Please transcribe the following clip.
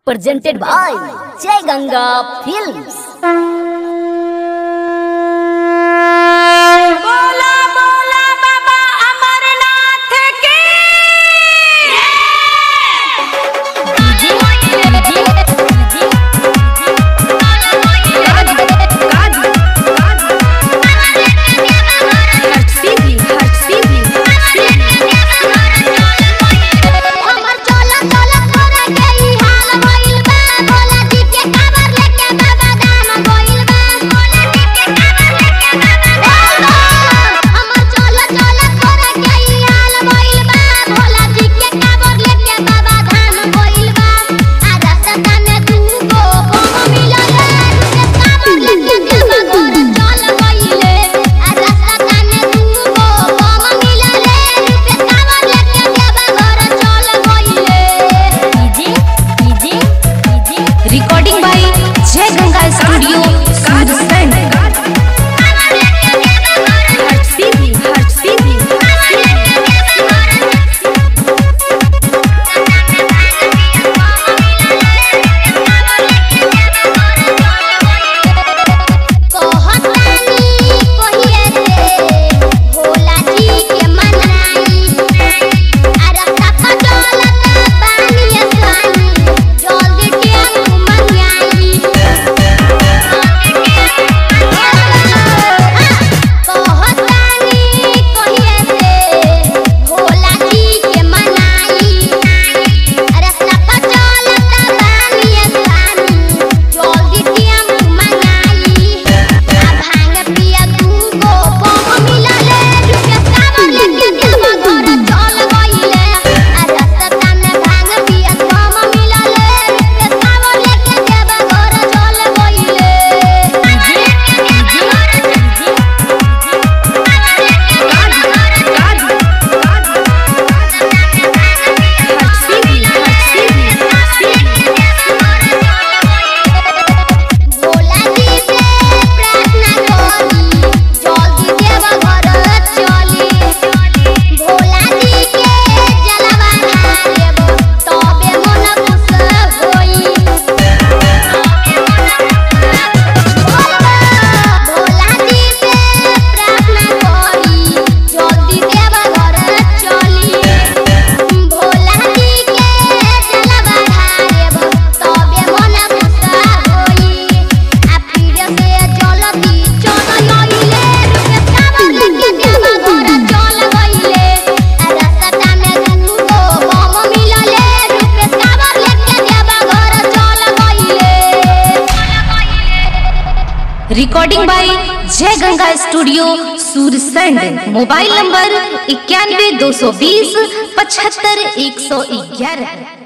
presented by Jai Ganga Films. बोला बोला बाबा अमरनाथ की हमर चला चला तोरा के ई हाल भइल बा भोला जी के काबर लेके बाबा धाम गइल बा भोला जी के काबर लेके बाबा धाम हमर चला चला तोरा के ई हाल भइल बा भोला जी के काबर लेके बाबा धाम गइल बा आ रास्ता में तू को बम मिलल रे काबर लेके देवा घर चल गइले आ रास्ता में तू को बम मिलल रे काबर लेके देवा घर चल गइले recording by Jai Ganga studio Surajganj कहतानी कहिए रे भोला जी के मनाई आ रास्ता पर चलत बानी स्वामी जल्दी टेम्पू मंगाई कहतानी कहिए रे भोला जी के मनाई रास्ता पर चलत बानी स्वामी जल्दी टेम्पू मंगाई आ भांग पिया तू को बम मिलले रुपया काबर लेके देवा घर चल गइले आ रास्ता में भांग पिया बम मिलले रुपया काबर लेके देवा घर चल गइले भोला जी से प्रार्थना करी जल्दी देवा घर चली भोला जी के जलवा ढारेब तबे मन खुश होई भोला जी से प्रार्थना करी जल्दी देवा घर चली भोला जी के जलवा ढारेब तबे मन खुश होई आ पीर से जल्दी चल आइले रुपया काबर लेके देवा घर चल गइले आ रास्ता में दूगो बम मिलले रुपया काबर लेके देवा घर चल गइले recording by Jai Ganga studio Sursand mobile number इक्यानवे दो सौ बीस पचहत्तर एक सौ ग्यारह